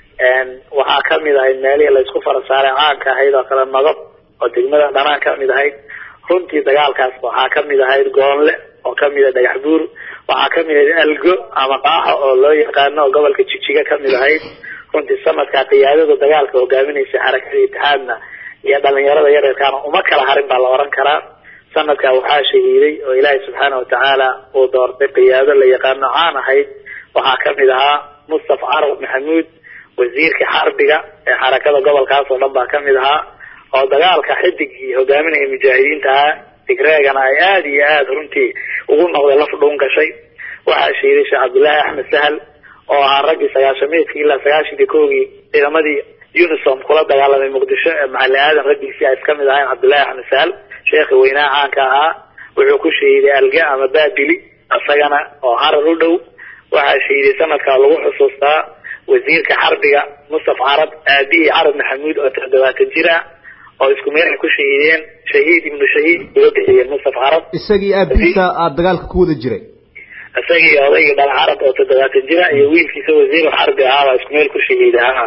waxaa kamid ahayd meelihii laysku farasaaray caanka ahayd oo kale nabad oo degmada dhanaan kamid ahayd runtii dagaalkaas waxaa kamid ahayd goonle oo kamid a dhagax buur waxaa kamid ahayd algo ama qaaxo oo loo yaqaano oo gobolka jigjiga kamid ahayd runtii sanadkaa qiyaadada dagaalka hogaaminaysa xarakada itixaadna iyo dhalinyarada yareerkaana uma kala harin baa la oran karaa sanadkaa waxaa shahiiday oo ilaahay subxaana watacaala uu doortay qiyaado la yaqaano caan ahayd waxaa kamid ahaa mustafa carab maxamuud wasiirka xarbiga ee xarakada gobolkaas oo dhan baa kamid ahaa oo dagaalka xidigii hogaaminaya mujaahidiinta ahaa digreegana ay aada iyo aada runtii ugu noqday laf dhuun gashay waxaa shahiiday sheekh cabdullaahi axmed sahal oo ahaa raggii sagaashamiidkii ilaa sagaashankii kowgii ciidamadii unisom kula dagaalamay muqdisho ee macali aadan raggiisii ay kamid ahayn cabdullaahi axmed sahal sheekhi weynaha caanka ahaa wuxuu ku shahiiday alga ama baabili isagana oo harar u dhow waxaa shahiiday sanadkaa lagu xusuustaa wasiirka xarbiga mustafa carab aabihii carab maxamuud oo toddobaatan jir ah oo isku meel ay ku shahiideen shahiid ibnu shahiid uga bixiyeen mustafa carab isagii aabihiisa aada dagaalka ku wada jiray isagii odaygii dhala carab oo toddobaatan jira iyo wiilkiisa wasiir xarbi ahaabaa isku meel ku shahiida ha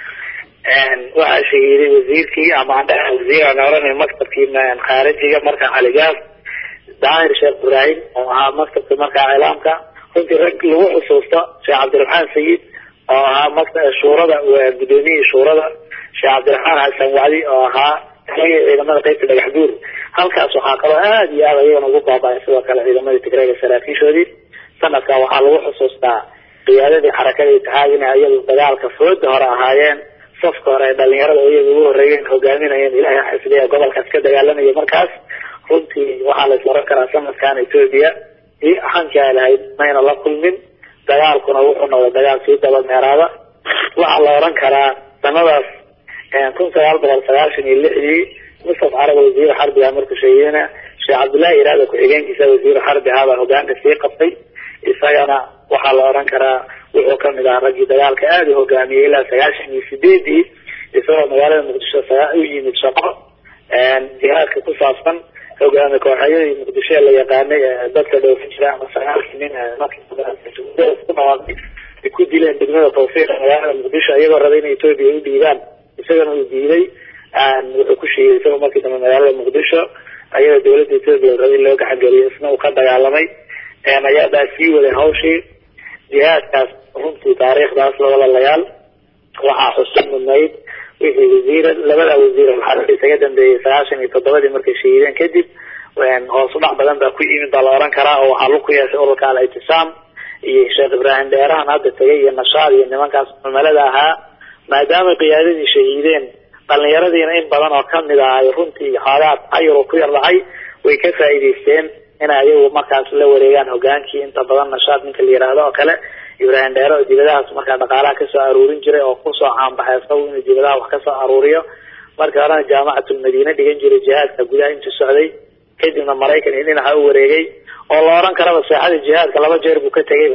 waxaa shahiiday wasiirkii ama andhaha wasiir aan oranay maktabkii khaarijiga markaa caligaas daahir sheekh ibraahim oo ahaa maktabka markaa cilaamka runtii rag lagu xusuusto sheekh cabdiraxmaan sayid oo ahaa makta shuurada gudoomiyihii shuurada sheekh cabdiraxmaan xasan wacdi oo ahaa taligii ciidamada qaybta dhagax buur halkaas waxaa kaloo aada iyo aada ayagana ugu baaba-ay sidoo kale ciidamadii tigreega saraakiishoodii sanadka waxaa lagu xusuustaa qiyaadadii xarakada itixaad inay iyadu dagaalka fooda hore ahaayeen safka hore ee dhalinyarada oo iyaga ugu horreeyeen hogaaminayeen ilaahay xifdiya gobolkaas ka dagaalamaya markaas runtii waxaa la is oran karaa sanadkan ethoobia iyo axankii ay lahayd mayna la kulmin dagaalkuna wuxuu noqday dagaal sii daba meeraada waxaa la oran karaa sanadaas kun sagaal boqol sagaashan iyo lixdii mustafa carab wasiir xarbiga markuu sheegayna sheekh cabdullaahi iraada ku-xigeenkiisa wasiir xarbi ahaabaa hogaanka sii qabtay isagana waxaa la oran karaa wuxuu kamid ahaa raggii dagaalka aada u hogaamiyey ilaa sagaashan iyo sideedii isagoo magaalada muqdisho u yimid shaqo jihaadka ku saabsan hogaami kooxyadii muqdisho ee la yaqaanay dadka dhoofin jira ama sagaalkii nin markii ku dileen degmada tawfiiq magaalada muqdisho iyagoo rabay in ethoobia u dhiibaan isagana uu diiday wuxuu ku sheegay isagoo markii dambe magaalada muqdisho ayada dawladda ethoobia rabay in loo gaxangeliyo isna uu ka dagaalamay ayaabaa sii waday hawshii jihaadkaas runtii taariikhdaas lawalalayaal waxaa xusun mudnayd wixii wasiira labada wasiir waxaa isaga dambeeyey sagaashan iyo toddobadii markay shahiideen kadib hoos udhac badan baa ku yimid baa la oran karaa oo waxaa lug ku yeeshay ururka al ictisaam iyo sheekh ibraahim dheerahan hadda tegay iyo nashaad iyo nimankaas cumalada ahaa maadaama qiyaadadii shahiideen dhalinyaradiina in badan oo kamid ah ay runtii xoogaa cayuro ku yar dhacay way ka faa'iidaysteen inay ayagu markaas la wareegaan hogaankii inta badan nashaad ninka la yidhaahdo oo kale ibraahim dheere oo dibadahaas markaa dhaqaalaha kasoo aruurin jiray oo kusoo caanbaxay isagu inuu dibadaha wax kasoo aruuriyo markii horena jaamacatulmadiine dhigan jiray jihaadka gudaha intuu socday kadibna maraykan iyo dhinaca u wareegay oo la oran karaba saaxada jihaadka laba jeer buu ka tegayba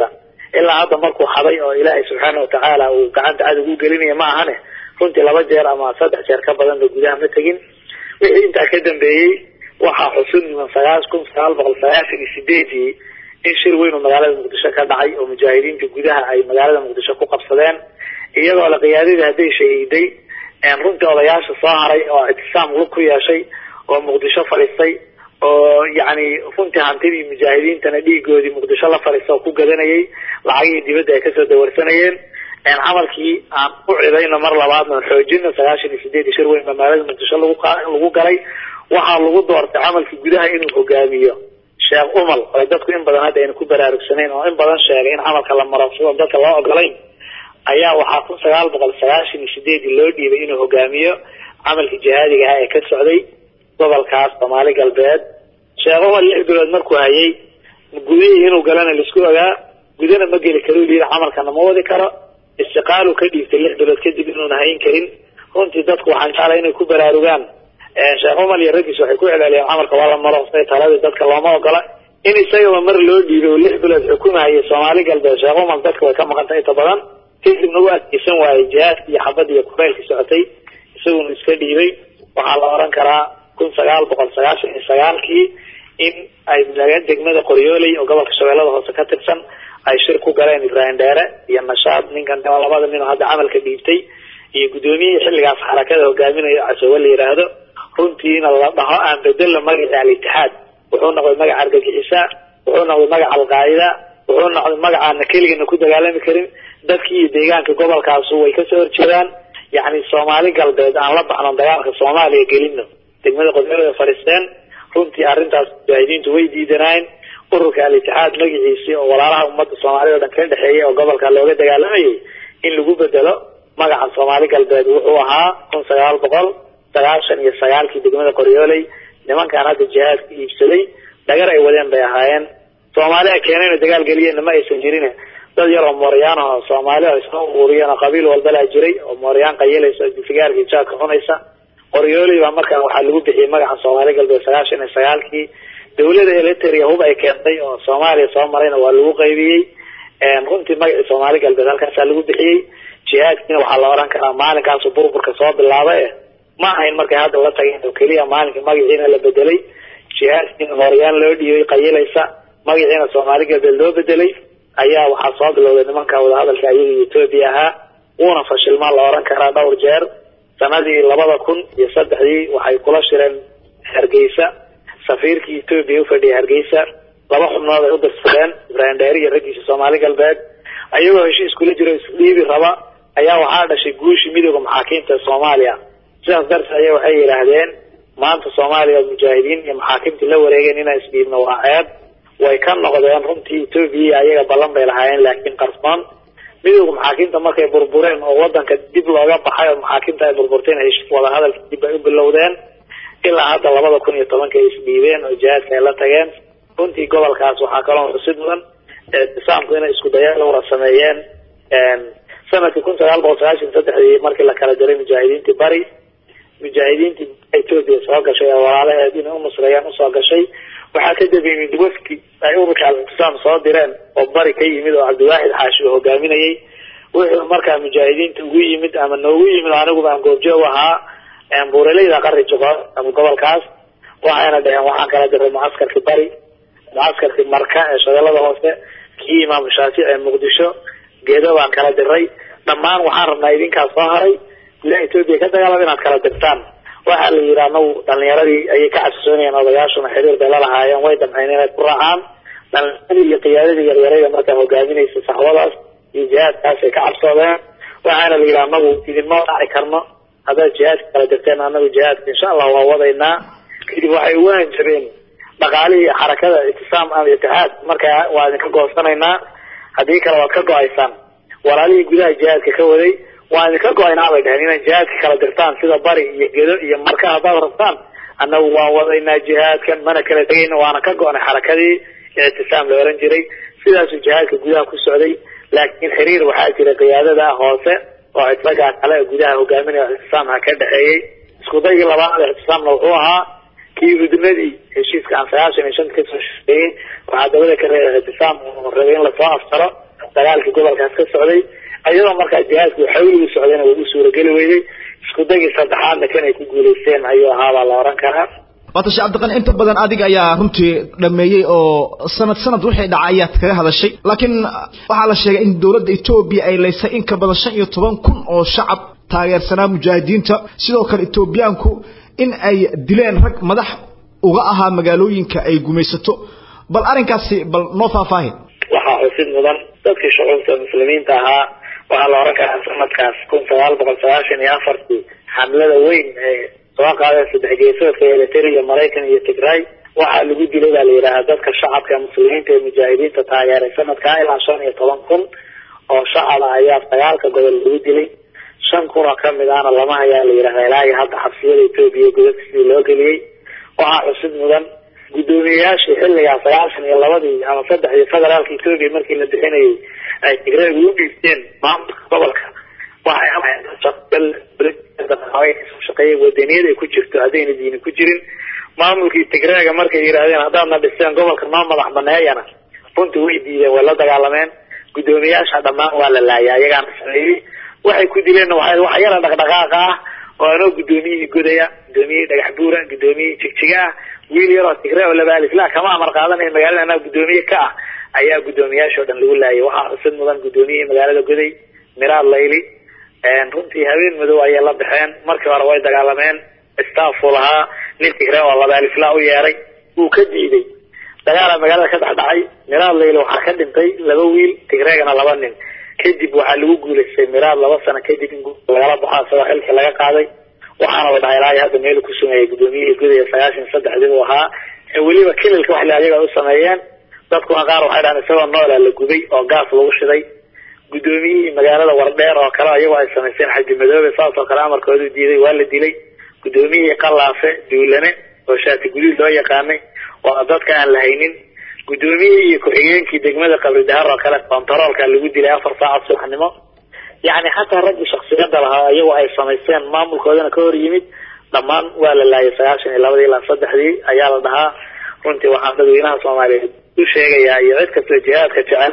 ilaa hadda markuu xaday oo ilaahay subxaana watacaala uu gacanta cadow u gelinaya ma ahane runtii laba jeer ama saddex jeer ka badanba gudaha ma tegin wixii intaa ka dambeeyey waxaa xusud mudan sagaal kun sagaal boqol sagaashan iyo sideedii in shir weyn oo magaalada muqdisho ka dhacay oo mujaahidiinta gudaha ay magaalada muqdisho ku qabsadeen iyadoo la qiyaadadii hadday shahiiday runtii odayaasha soo haray oo ictisaam lug ku yeeshay oo muqdisho fadhiistay oo yacni runtii hantidii mujaahidiintana dhiigoodii muqdisho la fadhiista oo ku gadanayay lacagihii dibadda ay kasoo dawarsanayeen camalkii aan u cidayno mar labaadna xoojino sagaashan iyo sideed shir weyn magaalada muqdisho lagu lagu galay waxaa lagu doortay camalkii gudaha inuu hogaamiyo sheekh umal oo dadku in badan hadda ayna ku baraarugsanayn oo in badan sheegay in camalka la maro sidoo dadka loo ogolayn ayaa waxaa kun sagaal boqol sagaashan iyo sideedii loo dhiibay inuu hogaamiyo camalkii jihaadiga ah ee ka socday gobolkaas soomaali galbeed sheekh umal lix bilood markuu hayay gudihii inuu galana laisku ogaa gudana ma geli karo yii camalkana ma wadi karo istiqaalu ka dhiibtay lix bilood kadib inuuna hayn karin runtii dadku waxaan jeclay inay ku baraarugaan sheekh umal iyo raggiis waxay ku celceliyeen camalka waa la maro say taladii dadka looma ogola in isagaba mar loo dhiibay oo lix bilood xukumahayay soomaali galbeed sheekh umal dadka way ka maqantay inta badan kadibna u adkeysan waayey jihaadki iyo xabadii iyo kufaylkii socotay isaguna iska dhiibay waxaa la oran karaa kun sagaal boqol sagaashan iyo sagaalkii in ay degmada qoryooley oo gobolka shabeellada hoose ka tirsan ay shir ku galeen ibraahim dheere iyo nashaad ninkan labada nin oo hadda camalka dhiibtay iyo guddoomiyihii xilligaas xarakada hogaaminayo casoowe la yidhaahdo runtiina la dhaho aan bedelo magaca al-itixaad wuxuu noqday magaca argagixisa wuxuu noqday magaca alqaacida wuxuu noqday magacaana keligana ku dagaalami karin dadkii iyo deegaanka gobolkaasu way kasoo horjeedaan yacni soomaali galbeed aan la baxno dagaalka soomaaliya gelino degmada qodolada fadhiisteen runtii arrintaas mujaahidiintu way diidanaayen ururka al-itixaad magaciisii oo walaalaha ummadda soomaalida o dhan ka dhexeeyay oo gobolka looga dagaalamayay in lagu bedelo magaca soomaali galbeed wuxuu ahaa kun sagaal boqol sagaashan iyo sagaalkii degmada qoryooley nimankaan hadda jihaadka iibsaday dhagar ay wadeen bay ahaayeen soomaali a keenayna dagaal geliyeenna ma aysan jirin dad yar oo mooryaan ah oo soomaali oo isna ururiyeen oo qabiil walbalaa jiray oo mooryaan qayilaysa oo sigaarka ijaadka cunaysa qoryooley baa markaa waxaa lagu bixiyey magaca soomaali galbeed sagaashan iyo sagaalkii dawlada eliteria hub ay keentay oo soomaaliya soo marayna waa lagu qaybiyey runtii magacii soomaali galbeed halkaasaa lagu bixiyey jihaadkiina waxaa la oran karaa maalinkaasu burburka soo bilaabay ma ahayn markay hadda la tageen oo keliya maalinka magaciina la bedelay jihaadkiina mooryaan loo dhiibay qayilaysa magaciina soomaali galbeed loo bedelay ayaa waxaa soo bilowday nimanka wadahadalka iyaga etoobiya ahaa wuuna fashilmaa la oran karaa dhowr jeer sanadii labada kun iyo saddexdii waxay kula shireen hargeysa safiirkii etoobiya ufadhiyay hargeysa laba xubnood ay u dirsadeen ibraahim dheeri iyo raggiisa soomaali galbeed ayagoo heshiis kula jiro isdhiibi raba ayaa waxaa dhashay guushii midooda maxaakiimta ee soomaaliya sidaas darteed aya waxay yidhaahdeen maanta soomaaliya mujaahidiin iyo maxaakimtii la wareegeen inaan isdhiibno waa ceeb way ka noqdeen runtii etoobiya ayaga ballan bay lahaayeen laakiin qarsoon midooda maxaakiimta markay burbureen oo wadanka dib looga baxay oo maxaakiimta ay burburteen heshiis wadahadalka dib ay u bilowdeen ilaa hadda labada kun iyo tobanka ay isdhiibeen oo jihaadka ay la tageen runtii gobolkaas waxaa kaloo xusid mudan ictisaamku inay isku daya lawra sameeyeen sanadkii kun sagaal boqol sagaashan saddexdii markii la kala diray mujaahidiintii bari mujaahidiintii etoobiya soo gashay ee walaalaheed inay u nusreeyaan usoo gashay waxaa ka dambeeyey wafki ay ururka al-ictisaam soo direen oo bari ka yimid oo cabdiwaaxid xaashi uu hogaaminayay wuxuu markaa mujaahidiinta ugu yimid ama noogu yimid aniguba aan goobjoog ahaa buuraleyda qari juqood ama gobolkaas waxayna dhaheen waxaan kala diray mucaskarkii bari mucaskarkii marka ee shabeellada hoose kii imaamu shaafici ee muqdisho geedo baan kala diray dhammaan waxaan rabnaa idinkaas soo haray gudaha etoobiya ka dagaalama inaad kala dirtaan waxaa la yidhi anagu dhalinyaradii ayay ka cabsisoonayeen odayaashuna xiriir bay la lahaayeen way damceen inay ku raacaan dhalinyaradii iyo qiyaadadii yaryarayda markaa hogaaminaysa saxwadaas iyo jihaadkaas ay ka cabsoodeen waxaana la yidhi anagu idinma raaci karno haddaad jihaadka kala dirteen anagu jihaadka insha allah waa wadaynaa kadib waxay ugu hanjabeen dhaqaalihii xarakada ictisaam ama itixaad markaa waa idinka goosanaynaa haddii kale waad ka go-aysaan walaalihii gudaha jihaadka ka waday waan idinka go-aynaa bay dhaheen inay jihaadka kala dirtaan sida bari iyo gedo iyo marka haddaad rabtaan annagu waan wadaynaa jihaadkan mana kala tegayna waana ka go-nay xarakadii ictisaam la oran jiray sidaasuu jihaadka gudaha ku socday laakiin xiriir waxaa jira qiyaadada hoose oo isagaa kale gudaha hogaaminaya ictisaamha ka dhexeeyey isku daygii labaad ictisaamna wuxuu ahaa kii udnadii heshiiska aan sagaashan iyo shanta kasoo sheegay waxaa dabada ka reebay ictisaam uu rabay in lasoo aftaro dagaalkii gobolkaas ka socday iyadoo markaa jihaadku xawligu socdayna way u suurageli weyday isku dagii saddexaadna kan ay ku guulaysteen ayuu ahaabaa la oran karaa waata sheekh cabdiqani inta badan adiga ayaa runtii dhameeyey oo sanad sanad wixii dhacay ayaad kaga hadashay laakiin waxaa la sheegay in dowladda etoobiya ay laysay in ka badan shan iyo toban kun oo shacab taageersanaa mujaahidiinta sidoo kale etoobiyaanku in ay dileen rag madax uga ahaa magaalooyinka ay gumaysato bal arrinkaasi bal noo faahfaahin waxaa xusid mudan dadkii shucuubta muslimiinta ahaa waxaa la oran karaa sanadkaas kun sagaal boqol sagaashan iyo afartii xamlada weyn ee soo qaadeen saddex geesoodka eritrea maraykan iyo tigray waxaa lagu dilay baa la yidhaahaa dadka shacabka muslimiinta ee mujaahidiinta taageeray sanadkaa ilaa shan iyo toban kun oo shacaba ayaa dagaalka gobol lagu dilay shan kun oo kamid ahna lama hayaa la yidhahdaa ilaa iyo hadda xabsiyada etoobiya godadka sidii loo geliyey waxaa xusid mudan guddoomiyeyaashii xilligaa sagaashan iyo labadii ama saddexdii federaalka etoobiya markii la bixinayay ay tigreega u dhiibteen maamulka gobolka waxay shaqeeyay wadaniyad ay ku jirto haddayna diini ku jirin maamulkii tigreega markay yidhaahdeen haddaadna dhisteen gobolka noo madax baneeyana runtii way diideen way la dagaalameen guddoomiyaasha dhammaan waa la laayay ayagaana sameeyey waxay ku dileenna waa wax yara dhaqdhaqaaqa ah oo anoo guddoomiyihii godaya guddoomiyihii dhagax buura guddoomiyihii jigjiga ah wiil yaroo tigre oo labaalislah kama amar qaadanaya magaalada anaa guddoomiye ka ah ayaa guddoomiyaasha o dhan lagu laayay waxaa xusid mudan guddoomiyihii magaalada goday miraad layli runtii habeen madow ayay la baxeen markii hore way dagaalameen staffuu lahaa nin tigre oo labaalislah u yeeray wuu ka diiday dagaala magaalada ka dhexdhacay miraad layli waxaa ka dhintay laba wiil tigreegana laba nin kadib waxaa lagu guulaystay miraad laba sano kadib in lagala baxo isagoo xilka laga qaaday waxaana la dhahay ilaa hadda meel ku sumeeyay guddoomiyihii gudaya sagaashan iyo saddexdii uu ahaa weliba kililka wax ayaga u sameeyeen dadkuna qaar waxay dhahaan isagoo noola la gubay oo gaas lagu shiday guddoomiyihii magaalada wardheer oo kale iyagoo ay samaysteen xaji madoobe saas oo kale amarkoodu diiday waa la dilay guddoomiyihii qalaafe duulane oo shaati gudiid loo yaqaanay waa dadka aan la haynin guddoomiyihii iyo ku-xigeenkii degmada qabri dahar oo kale kontaroolka lagu dilay afar saacad subaxnimo yacni xataa raggii shaksiyada lahaa iyagoo ay samaysteen maamulkoodana ka hor yimid dhammaan waa la laayay sagaashan iyo labadii ilaa saddexdii ayaa la dhahaa runtii waxaan dadweynaha soomaaliyeed u sheegayaa iyo cid kastoo jihaadka jecel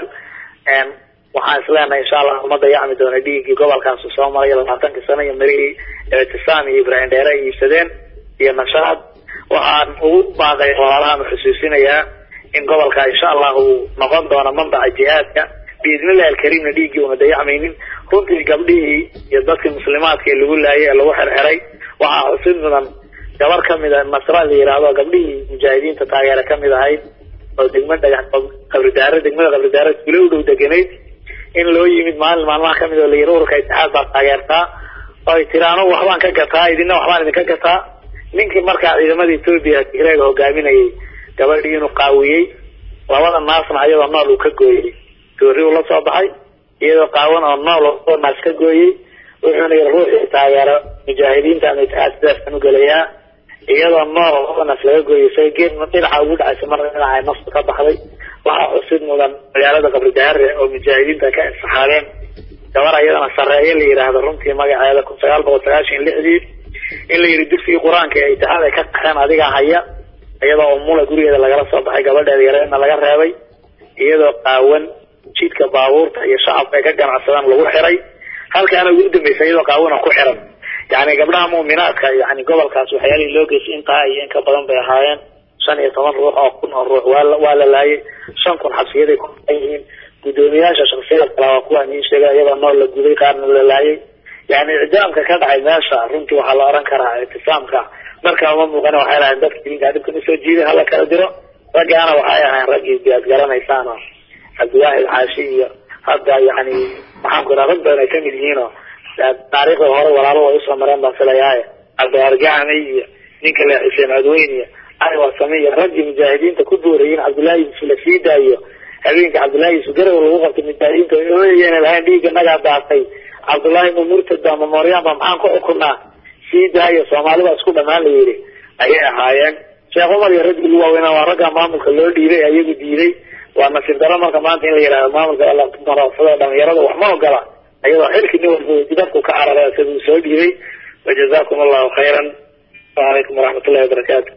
waxaan isleenahay insha allah uma dayacmi doona dhiiggii gobolkaas soo maray labaatankii sano iyo marihii ictisaam iyo ibraahim dheere ay iibsadeen iyo nashaad waxaan ugu baaqay walaalahan xusuusinayaa in gobolka insha allah uu noqon doono manbaca jihaadka biidnillahi alkariimna dhiiggii una dayacmaynin runtii gabdhihii iyo dadkii muslimaadka ee lagu laayay ee lagu xirxiray waxaa xusid mudan gabar kamid a nasra la yihahdo gabdhihii mujaahidiinta taageere kamid ahayd oo degma dhagax qabridaare degmada qabridaare gule u dhow deganayd in loo yimid maalin maalmaha kamid oo la yiri ururka itixaad baa taageertaa oo ay tiri anugu waxbaan ka gataa idina waxbaan idinka gataa ninkii markaa ciidamada etoobiya tigreega hogaaminayay gabadhii inuu qaawiyey labada naasna ayadoo nool uu ka gooyey toori uu la soo baxay iyadoo qaawan oo nool oo naas ka gooyey wuxuuna yiri ruuxii taageero mujaahidiinta ama itixaad sidaaskan u gelayaa iyadoo nool oo naas laga gooyey isaga geed dhinaca ugu dhacaysa marna dhinaca ay naftu ka baxday waxaa xusid mudan magaalada qabri daare oo mujaahidiinta ka insaxaabeen gabar ayadana sareeye la yidhaahdo runtii magaceeda kun sagaal boqol sagaashan lixdii in la yidhi dugsigii qur-aanka ee itixaad ay ka qaxeen adigaa haya iyadoo umula gurigeeda lagala soo baxay gabadheeda yareedna laga reebay iyadoo qaawan jidka baabuurta iyo shacabka ay ka ganacsadaan lagu xiray halkaana ugu dambaysa iyadoo qaawano ku xiran yani gabdhaha mu'minaadka yani gobolkaas waxyaalihii loo geysay intaa iyo in ka badan bay ahaayeen shan iyo toban ruux oo kun oo ruux waa waa la laayay shan kun xabsiyaday ku xiran yihiin guddoomiyaasha shaksiyada kale waa kuwaan iin sheegay iyadoo nool la guday qaarna la laayay yani icdaamka ka dhacay meesha runtii waxaa la oran karaa ictisaamka markaa uma muuqana waxay lahayn dadka diinka dhibkan usoo jiiday hala kala diro raggaana waxay ahayn raggii biyaad garanaysaan oo cabdiwaahid xaashi iyo hadda yani maxaan ku iraa rag badan ay kamid yihiin oo taariikhda hore walaalo way usoo mareen baan filayaaye cabdiargacami iyo ninka le xuseen codweyn iyo ali wasame iyo raggii mujaahidiinta ku boorayeen cabdullaahi yusuf la sii daayo habeenka cabdullaahi yusuf garow lagu qabtay mujaahidiinta ooyeen lahayn dhiigga nagaa daatay cabdullaahi ma murtad ba memorian ba maxaan ku xukunaa sii daayo soomaalida isku dhamaan la yidhi ayay ahaayeen sheekh cumar iyo raggii lagu waaweynaa waa ragga maamulka loo dhiibay ayagu diiday waa nasiib daro marka maanta in la yidhahdo maamulka marasada dhalinyarada wax ma ogola ayadoo xilkii nin walba dibadku ka cararay isaga uu soo dhiibay wajazakum allahu khayran wacalaykum waraxmat ullahi wabarakaatu